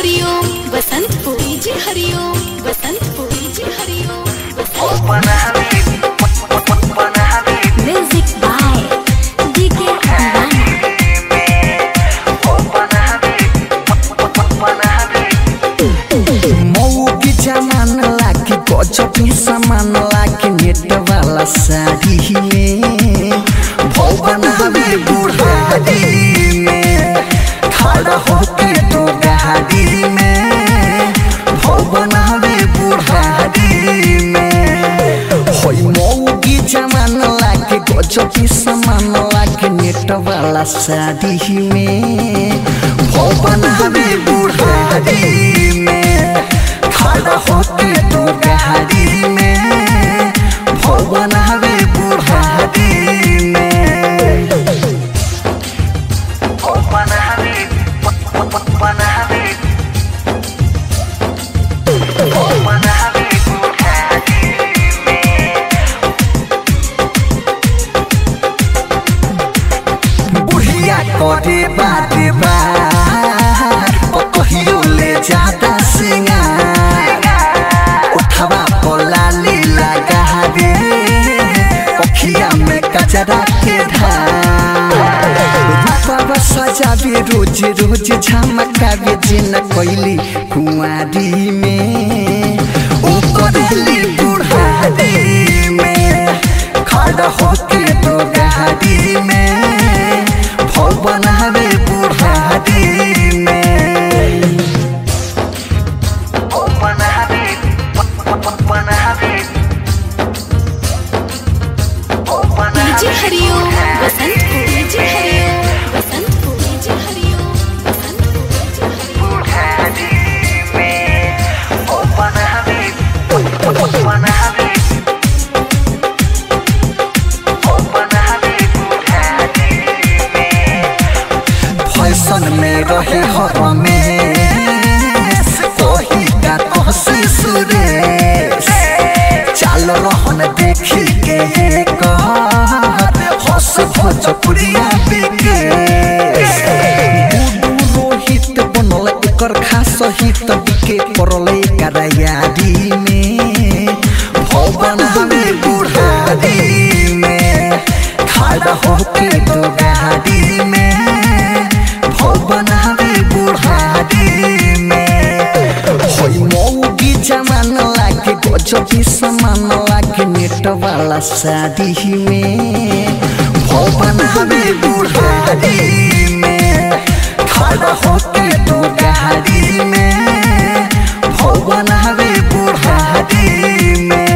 Hariom Basantpur DJ Hariom Basantpur DJ Hariom Basantpur Wanna have it, wanna have it, music by DK Deewana wanna have it, wanna have it. Mau की जमान लाके गजब ही सामान लाके नेट वाला साड़ी में भवन हवे बुढ़ारी में खड़ा होके तो गाड़ी में भवन हवे बुढ़ारी में होई मऊ की जमान लाके गजब ही सामान लाके नेट वाला साड़ी में भवन हवे बुढ़ारी में खड़ा होके तो गाड़ी में भवन हवे बुढ़ारी में Wanna have it, wanna have it. Wanna have it, good have बुढ़िया करे बात बार कहियो ले जाता सिंगार उठवा पोला लीला गहरे अखिया में कचरा के धार रूपवा सजावे रोज रोज झमकावे जिन कोइली कुंवारी में ऊपरली बुढ़ारी में खड़ा होके तो गहरी में भवन हवे बुढ़ारी में Wanna have it, wanna have it. Wanna have DJ it, Hariom good have Basantpur DJ Hariom Basantpur DJ Hariom Basantpur DJ Hariom good have it. Wanna have it, wanna have it. Wanna have it, good have it. Fashion में रहे हर में कोही का कोसी सुरेश चाल रहन देखी के कह हस भोजपुरिया बिकेश गुडू रोहित बनल एकर खास हित बिके पड़ल करायारी में भवन हवे बुढ़ारी में खड़ा होके तो गाड़ी में भवन हवे बुढ़ारी में होई मौगी जमान लागे गजबी समान लागे नेट वाला शादी में भवन हवे बुढ़ारी में खड़ा होके तो गाड़ी में भवन हवे बुढ़ारी में